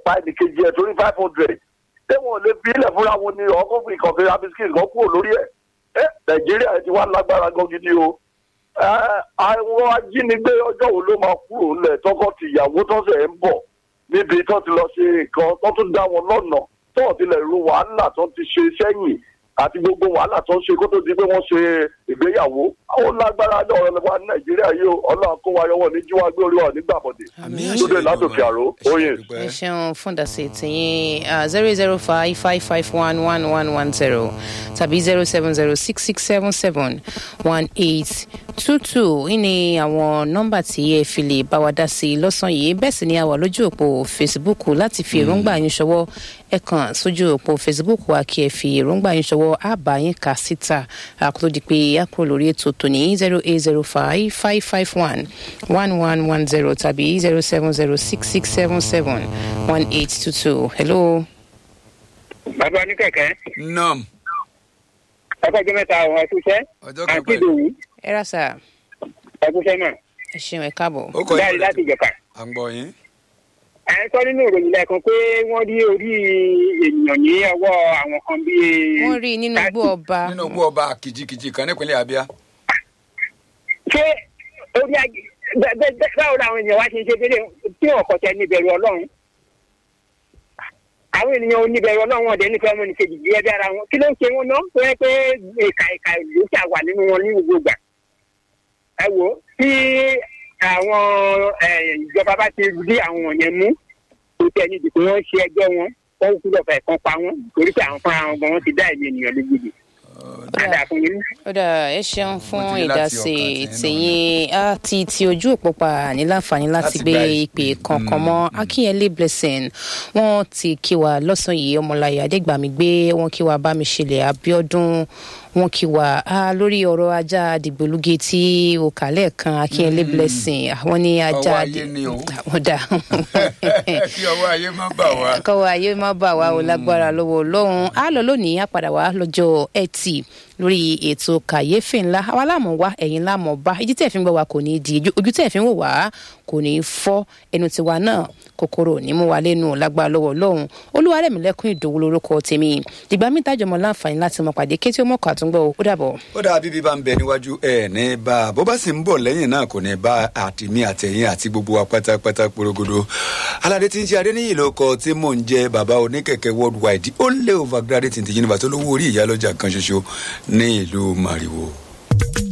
pa ẹnìkejì ẹ̀ torí five hundred ṣé wọn ò lè fi ilẹ̀ fúnra wọn ni ọkọ̀ ìkọ̀kẹ́ abisikíìtì kan kúrò lórí ẹ̀ ẹ nàìjíríà ti wá lágbára gan gidi o ẹ àwọn ajínigbé ọjọ́ wo ló máa kúrò ńlẹ̀ tọkọ tìyàwó tọ́sẹ̀ ń bọ̀ níbi tó ti lọ ṣe nǹkan tó tún dá wọn lọ́nà tó ti lè ru wàhálà tó ti ṣe sẹ́yìn àti gbogbo wàhálà tó ń ṣe kó tó di pé wọ́n ṣe ìgbéyàwó àwọn lágbára ní ọ̀rọ̀ wa ní nàìjíríà yìí o ọlọ́run kó wa yọwọ́ ní jíwá gbé orí wa nígbà bọ̀dẹ̀ àmì lóde látòkè àró oyin. àṣẹ ẹ ṣeun fún ìdásí tìyín zero zero five five five one one one one zero tàbí zero seven zero six six seven seven one eight two two ní àwọn nọ́mbà tí ẹ fi lè bá wa dá sí i lọ́sàn-án yìí bẹ́ẹ̀ sì ni a wà lójú òpó facebook láti fi èròǹgbà yín ṣọwọ́ ẹ kàn sójú òpó facebook wa kí ẹ fi èròǹgbà yín ṣọwọ́ àbá yín kà síta àkótó di pé a kúrò lórí ètò tòní zero eight zero five five five one one one one zero tàbí zero seven zero six six seven seven one eight two two hello. bàbá oníkẹ̀kẹ́ nam ọkọ̀jọ́ mẹ́ta àwọn ẹ̀kúṣẹ́ ọjọ́ àti kẹpẹ ìdòwú ẹ rà sá ẹ̀kúṣẹ́ náà ẹ ṣeun ẹ káàbọ̀. ó kọ dáàrí láti ìjọba. à ń gbọ́ yín. ẹ sọ nínú ìròyìn lẹ́ẹ̀kan pé wọ́n rí orí ènìyàn ní ọwọ́ àwọn kan bíi. wọ́n rí i nínú igbó ọba nínú igbó ọba kìjikìji kan nípínlẹ̀ abia. ṣé orí ajé bẹ- bẹ- bẹ- báwo làwọn èèyàn wá ṣe ṣe dédé tí wọn kọ tẹ níbẹ̀rù ọlọ́run àwọn ènìyàn oníbẹ̀rù ọlọ́run ọ̀dẹ nífẹ̀ẹ́ ọmọ nìkejì bí ẹbí ara wọn kí ló ń ṣe wọn náà tó yẹ pé ìka ìka ìlú ṣà wà nínú wọn ní gbogbo ìgbà ẹ wò ó tí àwọn eh, ìjọba bá ti rí àwọn wọ̀nyẹn mú kò tẹ̀ ní ìdìbò wọn ṣe ẹjọ́ wọn wọn kú lọ́fẹ̀ẹ́ kan pa wọn torí pé àwọn fúnra wọn gan wọn ti dá ẹ̀mí ènìyàn lójijì. Adà fún yín. ó dà ẹ ṣeun fún Mo ti rí láti ìdásí ọkàn tí tìyín àti ti ojú òpó pa ní láǹfààní láti Láti gbé gba ìpè kankan mọ akínyẹlé blessing wọn ti kí wa lọ́sàn yìí ọmọláyà adégbàmí gbé wọn kí wa bámiṣẹlẹ̀ abiodun wọn kí wa á lórí ọ̀rọ̀ ajá dìgbòlugi tí o kà lẹ́ẹ̀kan akínyẹlé blessing àwọn ní ajá Ọwọ́ ayé ni o. àwọn dà kí ọwọ́ ayé má bà wá. kọ́wọ́ ayé má bà wá o lágbára lọ́wọ́ ọlọ́run á lọ lónìí á padà wá lọ́jọ́ ẹtì lórí ètò kàyéfì ńlá àwa láàmú wá ẹ̀yìn láàmú bá ìdí tẹ̀ fi ń gbọ́ wa kò ní í di ojú- ojú tẹ̀ fi ń wò wá kò ní í fọ́ ẹnu tiwa náà kòkòrò ní mú wa lẹ́nu lágbára lọ́wọ́ ọlọ́run olúwarẹ̀mílẹ́kùn ìdòwú lórúkọ tèmi dìgbà mi tájọmọ láǹfààní láti mọ pàdé kété ó mọ̀kọ́ àtúngbọ̀ ó dàbọ̀. ó dáa bíbí bá ń bẹ níwájú ẹ ní bá a bó bá sì ń bọ̀ lẹ́yìn náà kò ní bá àtìmí àtẹ̀yìn àti gbogbo wa pátápátá porogodo aládé tí ń ṣe adéníyì ló kọ tí mò ń jẹ bàbá oníkẹ̀kẹ́ worldwide ó lé overgraduate ti yunifásitì olówó orí ìyálọ́jà kan ṣoṣo ní ìlú mariwo.